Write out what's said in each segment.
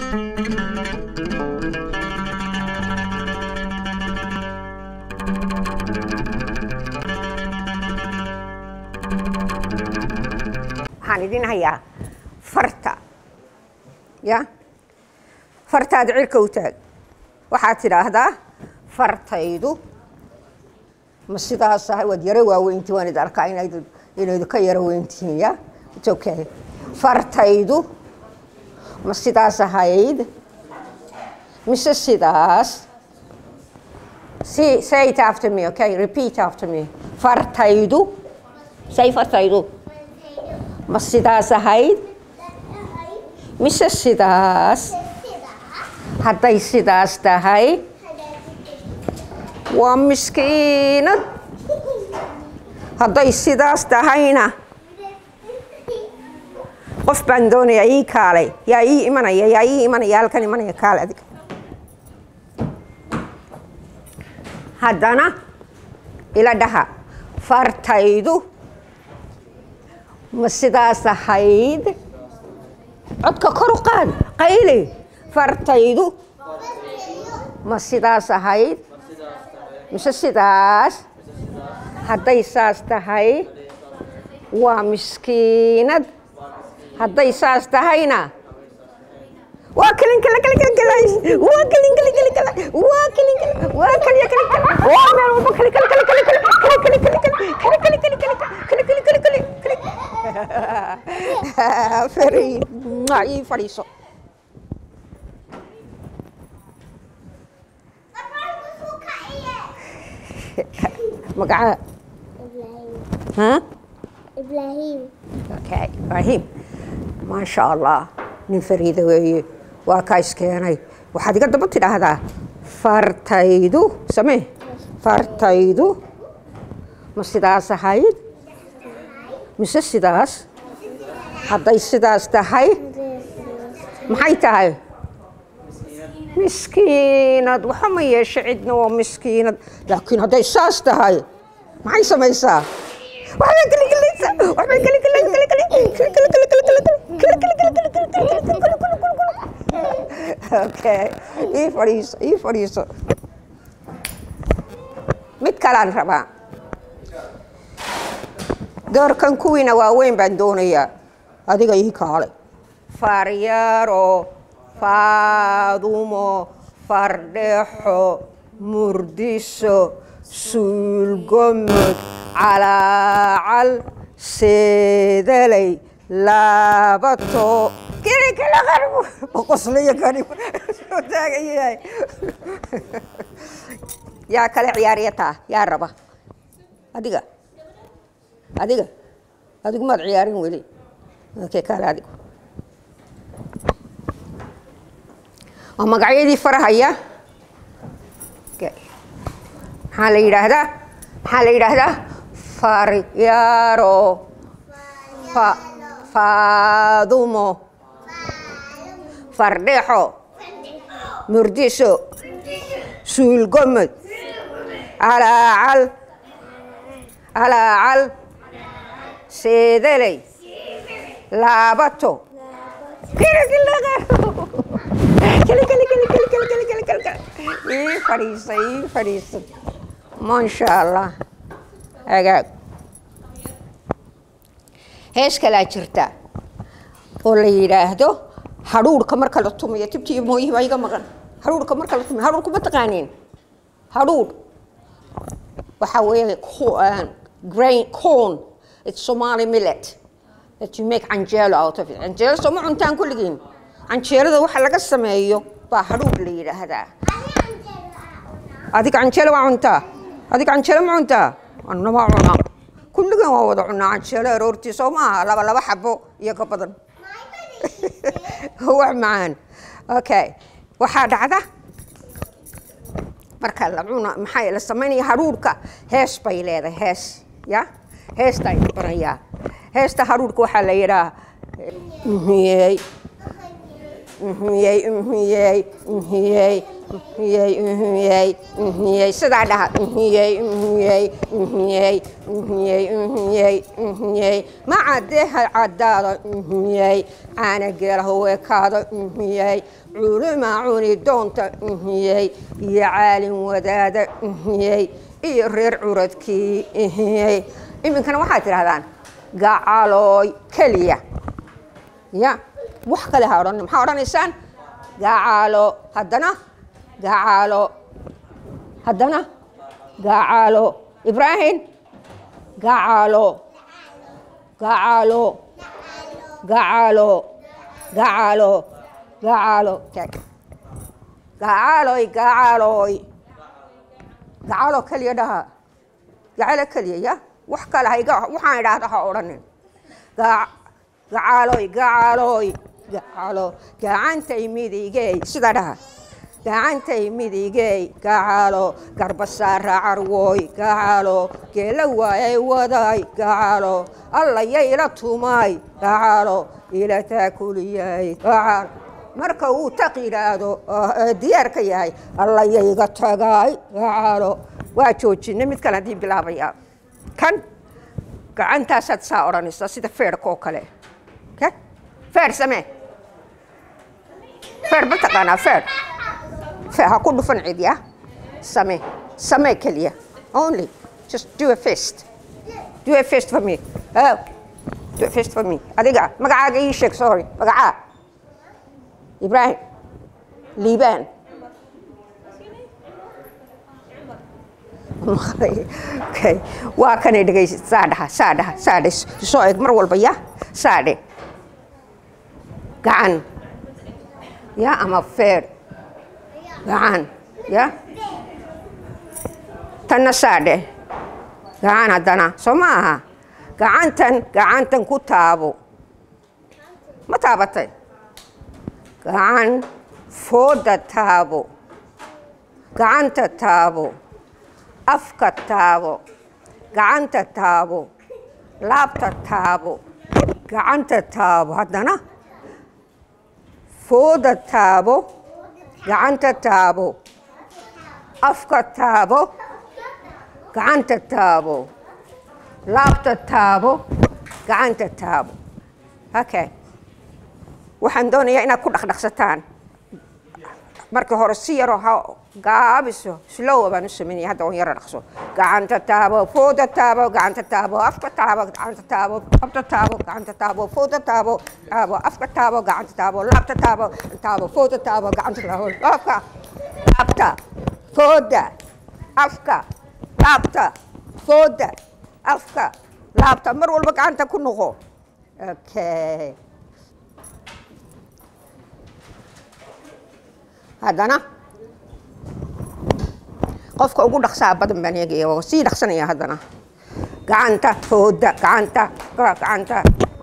waxaan idin hayaa farta ya fartaada cirka u taag waxaad tidhaahdaa fartaydu ma sidaas ahay waad yaro waaweyntii waan id arkaa inayd inaydu ka yaro weyntihiin ya it's okay fartaydu ma sidaas ahayd mise sidaas See, say it after me, okay? Repeat after me. Fartaydu. Say fartaydu. Ma sidaas ahayd? Mise sidaas? Hadday sidaas tahay, waa miskiinad. Hadday sidaas tahayna, qof baan doonaya ii kaalay. Yaa ii imanaya, yaa ii imanaya, halkan imanaya kaale adiga. haddana ila dhaha fartaydu ma sidaas ahayd codka kor u qaad qayli fartaydu ma sidaas ahayd mise sidaas hadday saas tahay waa miskiinad hadday saas tahayna waa kelin kale kale kale kale waa kelin kale kale kale waa kelin kale waa kale kale kale waa meel walba kale kale kale kale kale kale kale kale kale kale kale kale kale kale kale kale kale feri ma ii fadhiiso magaca ha إبراهيم okay ibrahim maasha allah nin fariida weeye waa kaa iskeenay waxaad iga daba tidhaahdaa fartaydu samee fartaydu ma sidaas ahayd mise sidaas hadday sidaas tahay maxay tahay miskiinad waxa ma yeeshe cidna waa miskiinad laakiin hadday saas tahay maxay samaysaa waxbay geligelaysaa waxbay okay ii fadhiiso ii fadhiiso mid kalaan rabaa doorkan kuwiina waaweyn baan doonayaa adiga ii kaalay faryaro faadumo fardhexo murdiso suulgomod calaacal seedalay laabato kini kala qarbo qoslaya kani soo taagan yahay yaa kale ciyaariyataa yaa raba adiga adiga adigu maad ciyaarin weli okay kale adigu waa magacyadii farahaya maxaa la yidhaahdaa maxaa la yidhaahdaa faryaro fa faadumo fardhexo murdiso suulgomod calaacal calaacal seedaley laabato ii fadhiisa ii fadhiisa maasha allah hagaag hees kalaa jirta oo la yidhaahdo hadhuurhka marka la tumayo tibti iyo mooyihi baa iga maqan hadhuurhka marka la tumayo hadhuurhku ma taqaaniin hadhuur waxaa weeye grain corn it's somali millet that you make canjeelo out of it canjeelo soo ma cuntaan kulligiin canjeelada waxa laga sameeyo baa hadhuur la yidhaahdaa adiga canjeelo waa cuntaa adiga canjeelo ma cuntaa anna waa cunaa kulligan waa wada cunaa canjeelo aroortii soo maaha laba laba xabo iyo ka badan wax macaan okay waxaa dhacda marka la cuna maxaa la samaynaya hadhuurhka hees bay leedahay hees ya heesta aynu barayaa heesta hadhuurhka waxaa la yidhaha uhiyey uhiyey uhiyey uhiyey uhiyey uhiyey sidaa dhaha uhiyey uhiyey uhiyey uhiyey uhiyey uhiyey macadeha caddaada uhiyey caana geelaha weekaada uhiyey culuma cuni doonta uhiyey iyo caalin wadaada uhiyey iyo reer curadkii uhiyey iminkana waxaad tidhahdaan gacalooy keliya ya wax kale ha odhan maxaa odhanaysaan gacalo haddana gacalo haddana gacalo ibraahim gacalo gacalo gacalo gacalo gacalo tag gacaloy gacaloy gacalo keliya dhaha gacalo keliya ya wax kale hayga waxaan idhaahda ha odhanin gacaloy gacaloy gacalo gacantay midigey sida dhaha gacantay midigey gacalo garbasaara carwoy gacalo geela waayay waday gacalo allaya ila tumay gacalo ila taakuliyay gacalo marka uu taq yidhaahdo diyaarka yahay allaya iga tagay gacalo waa joojina mid kale haddii bilaabaya kan gacantaasaad saa odhanaysaa sida feerhka oo kale feer samee feer ma taqaanaa feer feer ha ku dhufan cid ya samee samee keliya only just do a fist do a fist for me oh do a fist for me adiga magacaaga ii sheeg sorry magacaa ibraahim liibaan okay waa kanay dhegaysa saa dhaha saa dhaha saa dhe soo eg mar walba ya saa dhe gacan ya ama feer gacan ya tanna saa dhe gacan haddana soo ma aha gacantan gacantan ku taabo ma taabatay gacan fooda taabo gacanta taabo afka taabo gacanta taabo laabta taabo gacanta taabo haddana fooda taabo gacanta taabo afka taabo gacanta taabo laabta taabo gacanta taabo okay waxaan doonayaa inaad ku dhaqdhaqsataan marka hore si yaroo ha gaabiso slowa baan u samaynaya hadda on yaro dhaqso gacanta taabo fooda taabo gacanta taabo afka taabo gacanta taabo afta taabo gacanta taabo fooda taabo taabo afka taabo gacanta taabo laabta taabo taabo fooda taabo gacanta taabo afka laabta fooda afka laabta fooda afka laabta mar walba gacanta ku noqo okay haddana qofka ugu dhaqsaa badan baan eegaya waa sii dhaqsanaya haddana gacanta fooda gacanta gacanta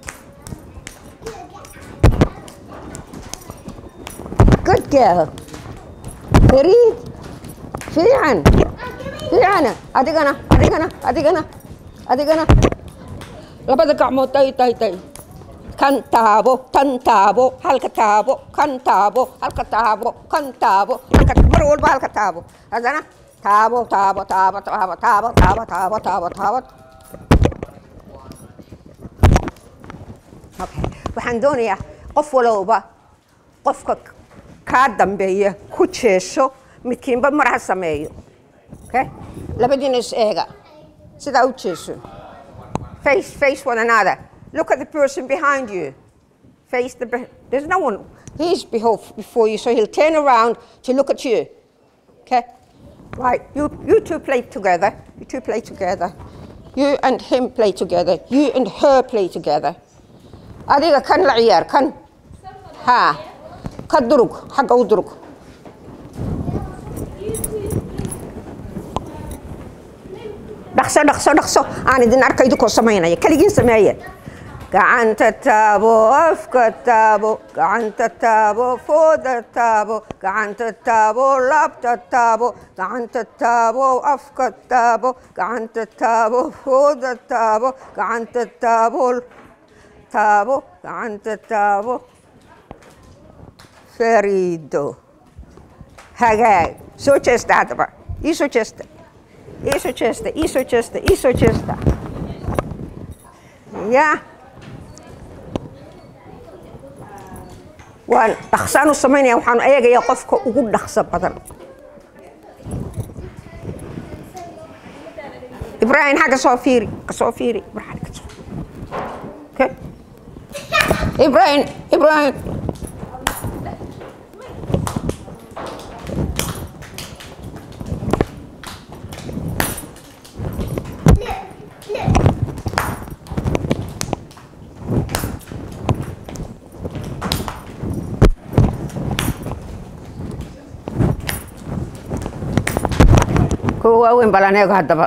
good girl fariid fiican fiicana adigana adigana adigana adigana labada gacmood tay tay tay kan taabo tan taabo halka taabo kan taabo halka taabo kan taabo halka mar walba halka taabo haddana taabo taabo taabo taabo taabo taabo taabo taabo taabo okay waxaan doonayaa qof walowba qofka kaa dambeeya ku jeesho midkiinba mar ha sameeyo okay labadiina is eega sidaa u jeeso face face one another Look at the person behind you. Face the. There's no one. He's before you, so he'll turn around to look at you. Okay? Right. You you two play together. You two play together. You and him play together. You and her play together. adiga kan la ciyaar kan ha ka durug xagga u durug dhaqso dhaqso dhaqso aan idin arka idinkoo samaynaya keligiin sameeye gacanta taabo afka taabo gacanta taabo fooda taabo gacanta taabo laabta taabo gacanta taabo afka taabo gacanta taabo fooda taabo gacanta taabo taabo gacanta taabo fariido hagaag soo jeesta haddaba ii soo jeesta ii soo jeesta ii soo jeesta ii soo jeesta ya waan dhaqsaan u samaynaya waxaan eegaya qofka ugu dhaqso badan ibraahim xagga soo fiiri ka soo fiiri ibraahim ka soo okay ibraahim ibraahim kuwa waaweyn balan eego haddaba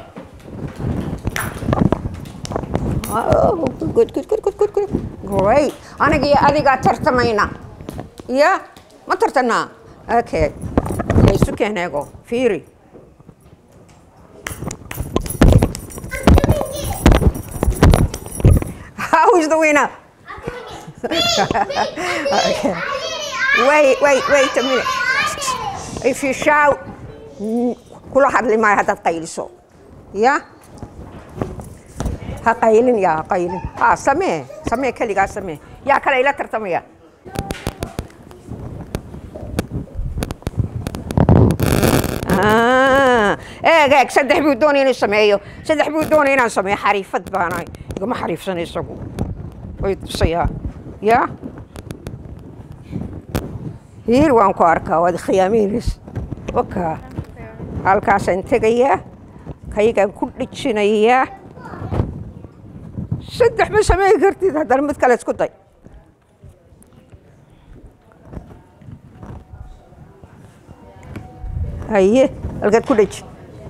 Oh, good, good, good, good, good, good. Great. Aniga iyo adigaa tartamayna. Ya, ma tartanaa? Okay. Isu keen eego. Fiiri. How is the winner? okay. Wait, wait, wait a minute. If you shout, mm, kula hadli maayo haddaad qayliso. Ya? ha qaylin yaa ha qaylin ha samee samee keligaa samee yaa kale ila tartamaya Ah, eeg eeg saddex buu doonaya inuu sameeyo saddex buu doonaya inaan sameeyo xariifad baanahay igama xariifsan isagu way tusayaa ya hiir waan ku arkaa waad khiyaamiinis waka halkaasaan tegayaa kaygaan ku dhijinayaa saddex ma samayn kartid haddana mid kale isku day haye halkaad ku dheji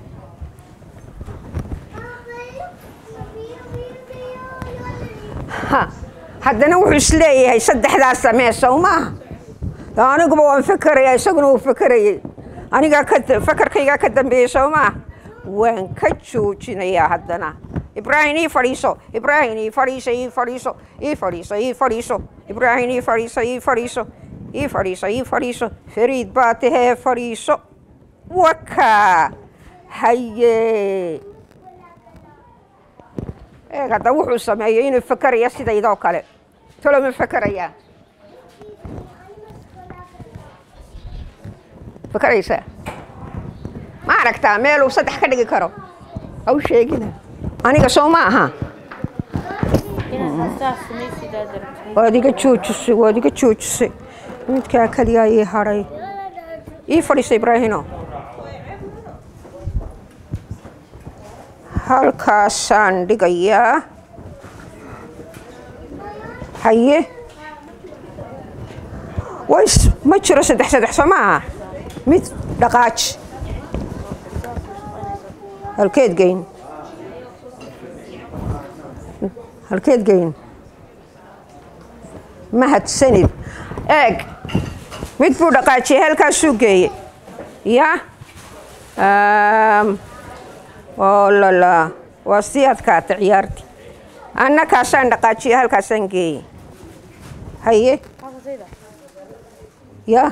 ha haddana wuxuu isleeyahay saddexdaas samee sow maaha aniguba waan fekeraya isaguna wuu fekerayay anigaa ka fekerkaygaa ka dambeeyey sow maaha waan ka joojinayaa haddana ibraahim ii fadhiiso ibraahim ii fadhiiso ii fadhiiso ii fadhiiso ii fadhiiso ibraahim ii fadhiiso ii fadhiiso ii fadhiiso ii fadhiiso fariid baa tahee fadhiiso waka haye eeg hadda wuxuu sameeyey inuu fekeraya sidaydoo kale talo ma fekerayaa fekeraysaa ma aragtaa meeluu saddex ka dhigi karo haw sheegina aniga soo ma aha waad iga joojisay waad iga joojisay midkaa keliyaa ii hadhay ii fadhiisa ibraahino halkaasaan dhigayaa haye ways ma jiro saddex saddex soo ma aha mid dhaqaaj halkeed geyn halkeed geyn mahadsanid eeg mid buu dhaqaajiyey halkaasuu geeyey ya oo lala waa sii adkaata ciyaarti anna kaasaan dhaqaajiyey halkaasaan geeyey haye ya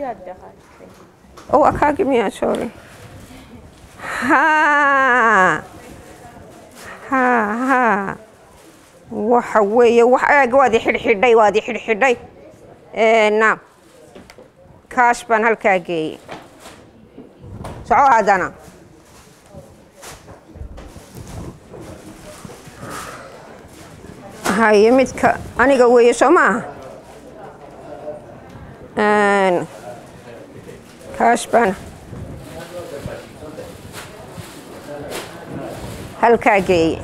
oh akaagi miyaa sorry ha ha ha waxa weeye wax eeg waad i xidhxidhay waad i xidhxidhay na kaas baan halkaa geeyey soco haddana haye midka aniga weeye soo maaha kaas baan halkaa geeye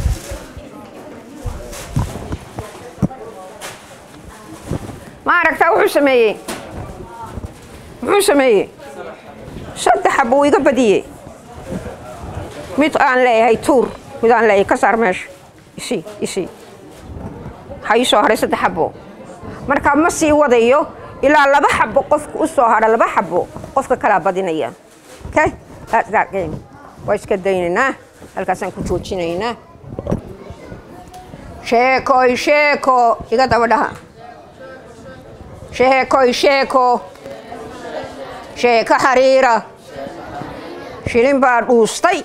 ma aragtaa wuxuu sameeyey muxuu sameeyey saddexa buu iga badiyey mid aan leeyahay tuur mid aan leeyahay ka saar meesha isii isii ha ii soo hadhay saddex xabo marka ma sii wadayo ilaa laba xabo qofka u soo hadha laba xabo qofka kalaa badinaya okay that's that game waa iska daynaynaa halkaasaan ku joojinaynaa sheekoy sheeko iga daba dhaha sheekoy sheeko sheeko xariira shilin baa dhuustay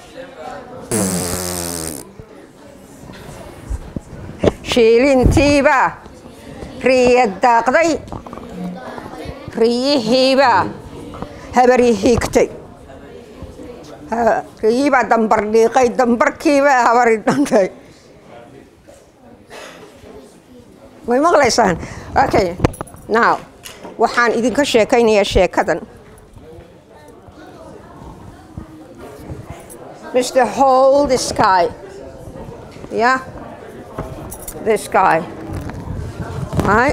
shiilintiibaa riya daaqday riyihiibaa habari hiigtay Ha- riyiibaa dambar dhiiqay dambarkiibaa habari dhantay way maqlaysaan okay now waxaan idinka sheekaynayaa sheekadan Mr. Hold the sky. Yeah? This guy. Right?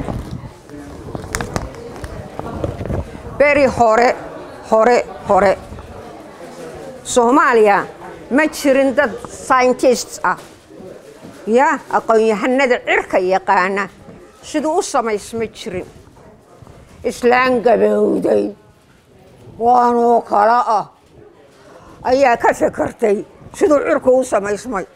Very hore, hore, hore. Soomaaliya ma jirin dad scientists ah. Ya, aqoon-yahanada cirka yaqaana siduu u samaysma jirin. Islaan gabowday. Waanoo kala ah. ayaa ka fakartay siduu cirku u samaysmay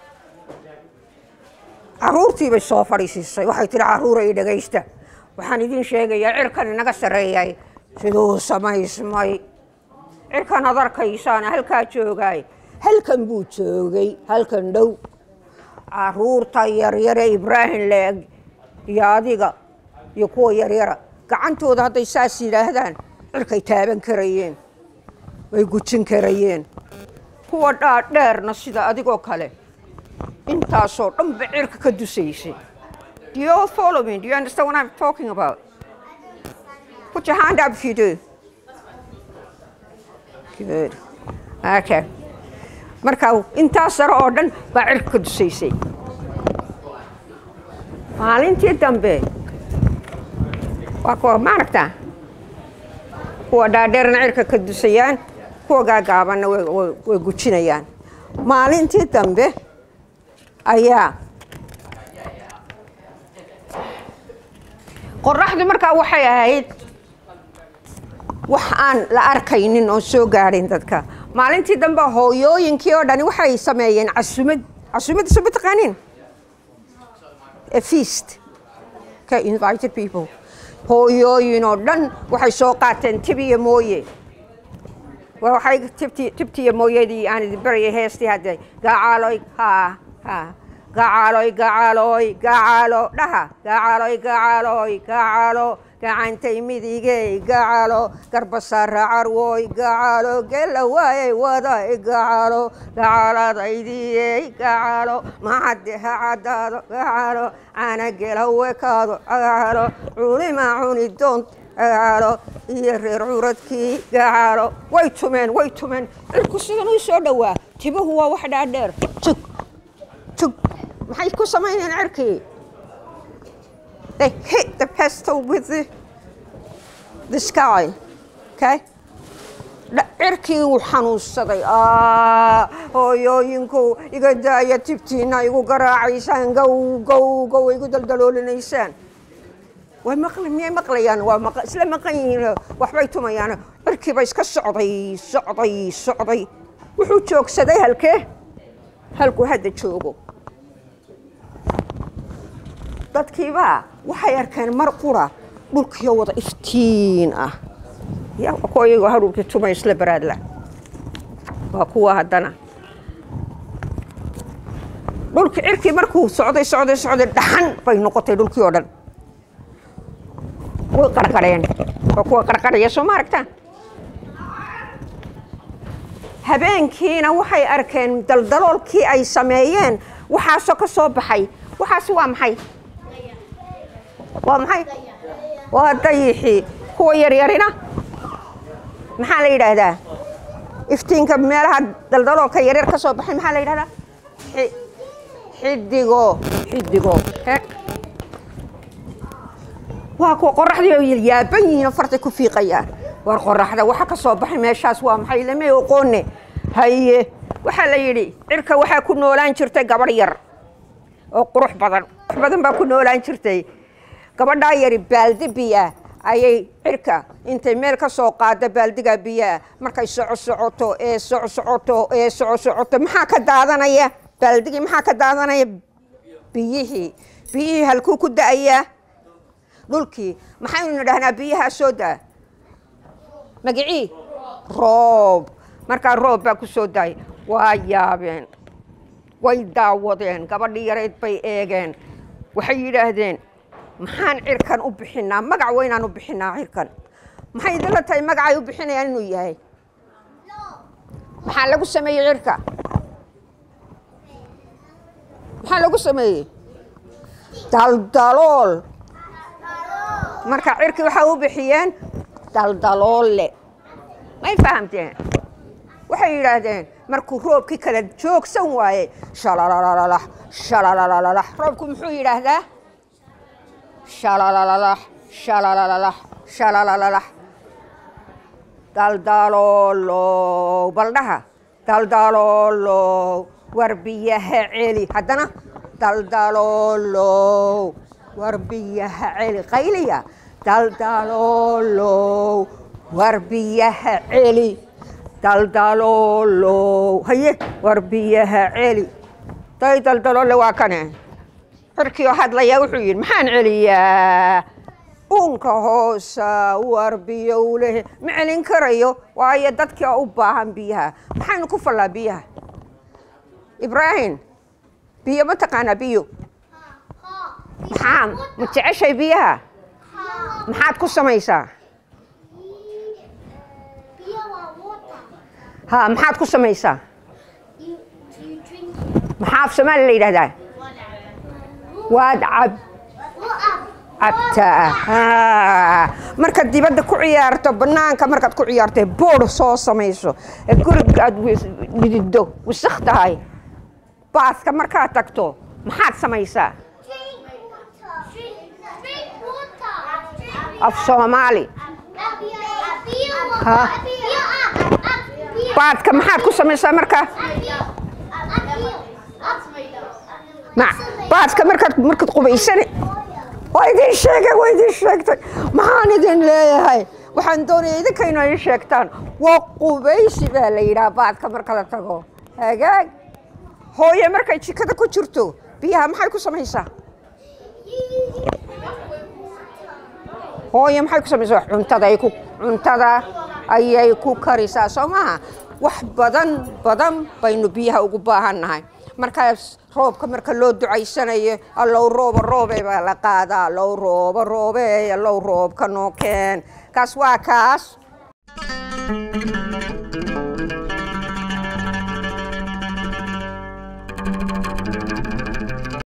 caruurtii bay soo fadhiisiisay waxay tihi caruura i dhagaysta waxaan idin sheegayaa cirkan inaga sarreeyay siduu u samaysmay cirkan ad arkaysaana halkaa joogaay halkan buu joogay halkan dhow caruurta yaryare ibraahim leeg iyo adiga iyo kuwa yaryara gacantooda hadday saas yidhaahdaan cirkay taaban karayeen way gujin karayeen kuwa dhaadheerna sida adigoo kale intaasoo dhan ba cirka ka dusaysay Do you all follow me? Do you understand what I'm talking about? Put your hand up if you do. Good. Okay. Marka intaas sare oo dhan baa cirka ka dusaysay. Maalintii dambe waa kuwa maaragtaa kuwa dhaadheerna cirka ka dusayaan kuwa gaagaabanna way way- way gujinayaan maalintii dambe ayaa qoraxdu markaa waxay ahayd wax aan la arkaynin oo soo gaadhin dadka maalintii dambe hooyooyinkii oo dhani waxay sameeyeen casumad casumadda soo mataqaanin a feast ka invited people hooyooyin oo dhan waxay soo qaateen tib iyo mooye waa waxay tibti tibtiyo mooyadii aan idin barayay heestii hadde gacaaloy ha ha gacaaloy gacaaloy gacaalo dhaha gacaaloy gacaaloy gacaalo gacantay midigey gacaalo garbasaara carwoy gacaalo gela waayay waday gacaalo gacaaladaydiyey gacaalo macadde ha caddaado gacaalo caana gela wekaado gacaalo culima cuni doont gacaalo iyo reer curadkii gacaalo way tumeen way tumeen cirku sidan uu soo dhowaa tibuhu waa wax dhaadheer tug tug maxay ku samaynayeen cirkii they hit the pestle with the, the sky okay Dha- cirkii uu xanuunsaday Aa, hooyooyinku iga daaya tibtiina igu garaacaysaan gow gow gow igu daldaloolinaysaan way maqli miyay maqlayaan waa maqa isla maqan yihiin waxbay tumayaan cirkiiba iska socday socday socday wuxuu joogsaday halkee halkuu hadda joogo dadkiibaa waxay arkeen mar qura dhulkiyo wada iftiin ah ya waa kuwa iyagoo hadhulkii tumay isla baraadla waa kuwa haddana dhulki cirkii markuu socday socday socday dhaxan bay noqotay dhulkii oo dhan way qarqareen waa kuwa qarqaraya soo ma aragtaan habeenkiina waxay arkeen daldaloolkii ay sameeyeen waxaasoo ka soo baxay waxaasi waa maxay waa maxay waa dayixii kuwa yaryarina maxaa la yidhaahdaa iftiinka meelaha daldaloolka yaryar ka soo baxay maxaa la yidhahdaa Xi- xidigo xidigo he waa kuwa qoraxdii ay yaaban yihiin oo fartay ku fiiqayaan war qoraxda waxa ka soo baxay meeshaas waa maxay lama oqoone haye waxaa la yidhi cirka waxaa ku noolaan jirtay gabadh yar oo qurux badan qurux badan baa ku noolaan jirtay gabadhaa yari baaldi biya ayay cirka intay meel ka soo qaada baaldiga biyaa markay soco socoto ee soco socoto ee soco socoto maxaa ka daadanaya baaldigii maxaa ka daadanaya biyihii biyihii halkuu ku da'ayaa dhulkii maxaynu dhahnaa biyahaa soo daa magicii roob markaa roob baa ku soo daayay waa yaabeen way daawadeen gabadhii yarayd bay eegeen waxay yidhaahdeen maxaan cirkan u bixinaa magac weynaan u bixinaa cirkan maxay idinla tahay magacay u bixinayaan inuu yahay maxaa lagu sameeyey cirka maxaa lagu sameeyey daldalool marka cirki waxay u bixiyeen daldaloole may fahamteen waxay yidhaahdeen markuu roobkii kala joogsan waayey shalalalalah shalalalalah roobku muxuu yidhaahdaa shalalalalah shalalalalah shalalalalah daldaloolow baldhaha daldaloolow war biyaha celi haddana daldaloolow war biyaha celi qayliya daldaloolow war biyaha celi daldaloolow haye war biyaha celi day daldaloole waa kane cirkiioo hadlayaa wuxuu yidhi maxaan celiyaa uunka hoosa war biyowleh ma celin karayo waayo dadkii oo u baahan biyaha maxaynu ku fallaa biyaha ibraahim biyo ma taqaanaa biyo maxaa ma jeceshay biyaha maxaad ku samaysaa ha maxaad ku samaysaa maxaa af soomaali la yidhahdaa waad cab cabtaa markaad dibadda ku ciyaarto bannaanka markaad ku ciyaarto boodh soo samayso ee guriga aad dhidido wasakh tahay baaska markaad tagto maxaad samaysaa af soomaali baadka maxaad ku samaysaa marka baadka markaad markaad qubaysane waa idin sheegay waa idin sheegtay maxaan idin leeyahay waxaan doonaya idinka inoo ii sheegtaan waa qubaysi baa la yidhaha baadka marka la tago hagaag hooye markay jikada ku jirto biyaha maxay ku samaysaa hooye maxay ku samaysaa cuntada ay ku cuntada ayay ku karisaa soo maaha wax badan badan baynu biyaha ugu baahan nahay markaas roobka marka loo ducaysanayo allow rooba roobe baa la qaadaa allow rooba roobe allow roobka noo keen kaas waa kaas